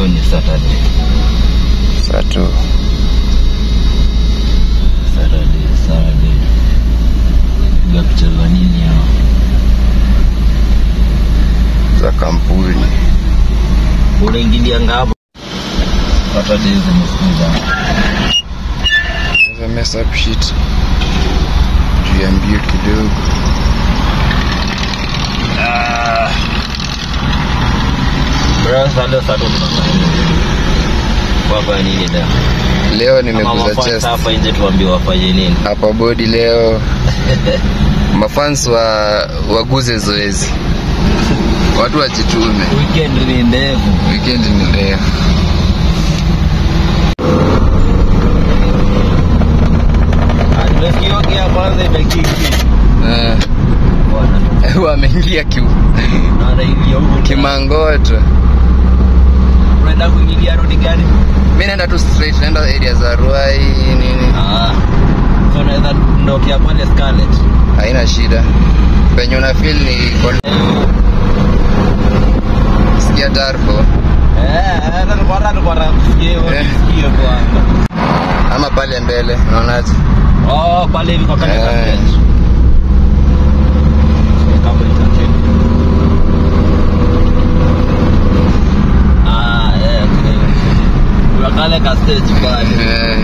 leo ni Saturday. Sato. Saturday, Saturday. Piga picha za nini hao? za kampuni. Unaingilia ngapo? Saturday zimesikiza. Naweza mess up shit juu ya mbio kidogo. Ah. Bro, sasa leo Saturday tunafanya nini? Kwa nini leo? Leo Kama nimeguza mafans chest hapa nje tuambie wafanye nini? hapa body leo. Mafans wa waguze zoezi, watu wajitume. Weekend ni ndefu. Weekend ni leo. Ah, Nimesikia gia kwanza imekiki. Eh, Bwana. wameingia ki, Naona hivi huko. kimangoto. Unaenda kuingilia road gani? Mi naenda tu straight, naenda area za Ruai nini, Ah. So unaweza ndokea pale Scarlet. haina shida. Penye una feel ni kon- sikia tarfo Eh, eh, nilikuwa nataka nilikuwa nataka kusikia hivyo, Eh. nisikie kwanza. ama pale mbele, unaonaje? Oh, pale hivi kwa kanisa Eh. stage. Kama itakeni. Ah, eh, kile. Kuna kale ka stage pale. Eh,